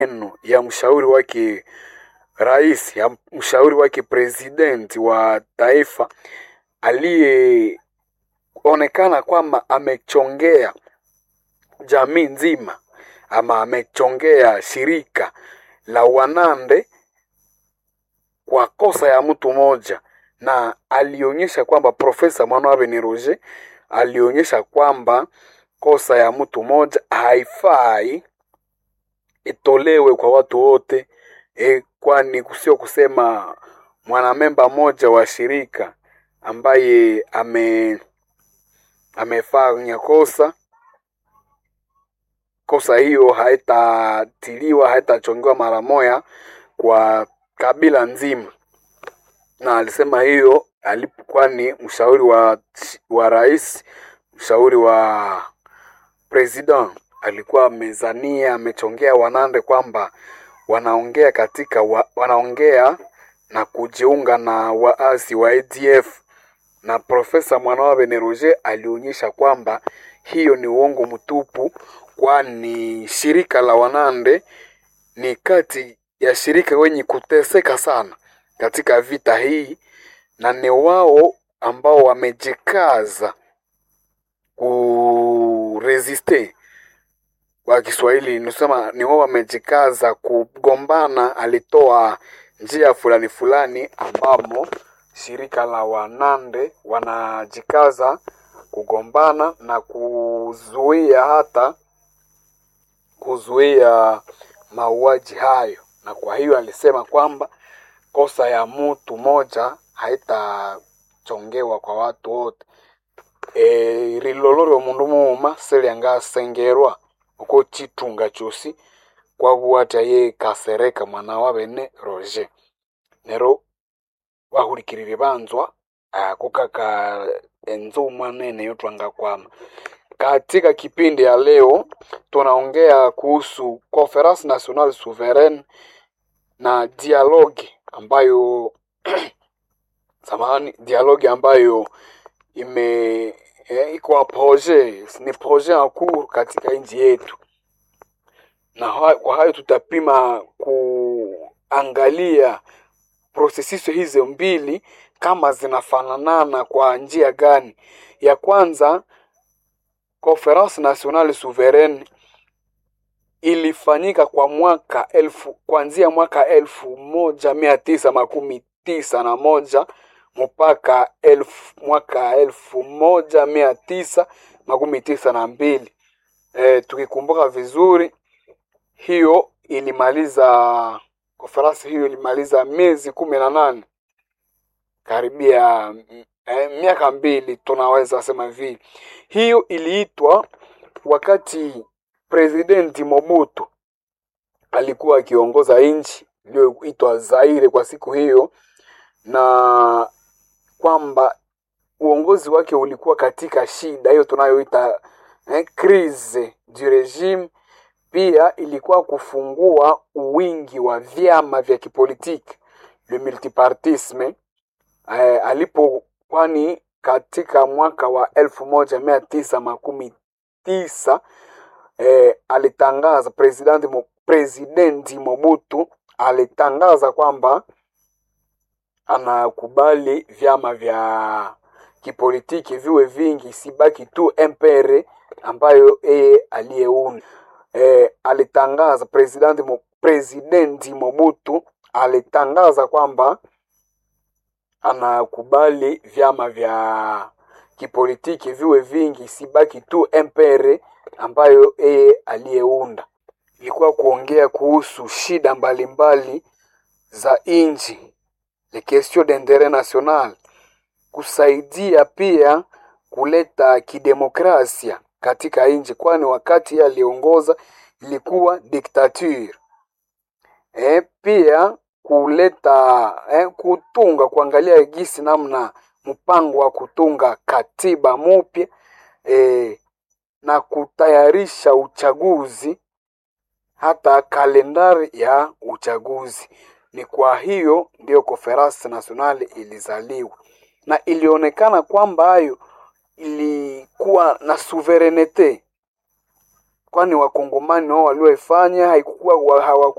maneno ya mshauri wake rais, ya mshauri wake president wa taifa aliyeonekana kwamba amechongea jamii nzima ama amechongea shirika la Wanande kwa kosa ya mtu mmoja, na alionyesha kwamba Profesa Mwanawabeni Roger alionyesha kwamba kosa ya mtu mmoja haifai itolewe kwa watu wote e, kwani sio kusema mwanamemba mmoja wa shirika ambaye ame amefanya kosa kosa hiyo haitatiliwa haitachongewa mara moja kwa kabila nzima, na alisema hiyo alipokuwa ni mshauri wa, wa rais, mshauri wa president alikuwa amezania amechongea Wanande kwamba wanaongea katika wa, wanaongea na kujiunga na waasi wa ADF na Profesa Mwanawabene Roger alionyesha kwamba hiyo ni uongo mtupu, kwani shirika la Wanande ni kati ya shirika wenye kuteseka sana katika vita hii, na ni wao ambao wamejikaza kuresiste kwa Kiswahili nisema ni wao wamejikaza kugombana. Alitoa njia fulani fulani ambamo shirika la Wanande wanajikaza kugombana na kuzuia hata kuzuia mauaji hayo, na kwa hiyo alisema kwamba kosa ya mtu moja haitachongewa kwa watu wote. E, rilolori omundu muuma seliangasengerwa uko chitunga chosi kwabuata ye kasereka mwana wa bene Roger nero bahulikirire banzwa kukaka enzuma nene yotwanga kwama katika kipindi ya leo tunaongea kuhusu Conference Nationale Souveraine na dialogue ambayo samahani, dialogue ambayo ime eh, iko projet ni projet en cours katika nchi yetu, na kwa hayo tutapima kuangalia prosesisi hizo mbili kama zinafananana kwa njia gani. Ya kwanza Conference Nationale Souveraine ilifanyika kwa mwaka elfu kuanzia mwaka elfu moja mia tisa makumi tisa na moja mpaka elfu, mwaka elfu moja mia tisa makumi tisa na mbili. E, tukikumbuka vizuri hiyo ilimaliza konferansi hiyo ilimaliza miezi kumi na nane karibia e, miaka mbili tunaweza sema hivi. Hiyo iliitwa wakati presidenti Mobutu alikuwa akiongoza nchi iliyoitwa Zaire kwa siku hiyo, na kwamba uongozi wake ulikuwa katika shida hiyo tunayoita eh, crise du regime. Pia ilikuwa kufungua uwingi wa vyama vya kipolitiki le multipartisme eh, alipo kwani katika mwaka wa elfu moja mia tisa makumi tisa eh, alitangaza presidenti mo, presidenti Mobutu alitangaza kwamba anakubali vyama vya kipolitiki viwe vingi, sibaki tu MPR ambayo yeye aliyeunda. E, alitangaza presidenti mo, presidenti Mobutu alitangaza kwamba anakubali vyama vya kipolitiki viwe vingi, sibaki tu MPR ambayo yeye aliyeunda. Ilikuwa kuongea kuhusu shida mbalimbali mbali za nchi les questions d'interet national, kusaidia pia kuleta kidemokrasia katika nchi, kwani wakati yeye aliongoza ilikuwa dictature. E, pia kuleta e, kutunga kuangalia gisi namna mpango wa kutunga katiba mupya e, na kutayarisha uchaguzi hata kalendari ya uchaguzi. Ni kwa hiyo ndiyo Conference Nationale ilizaliwa na ilionekana kwamba hayo ilikuwa na suverenete, kwani wakongomani wao walioifanya haikuwa hawaku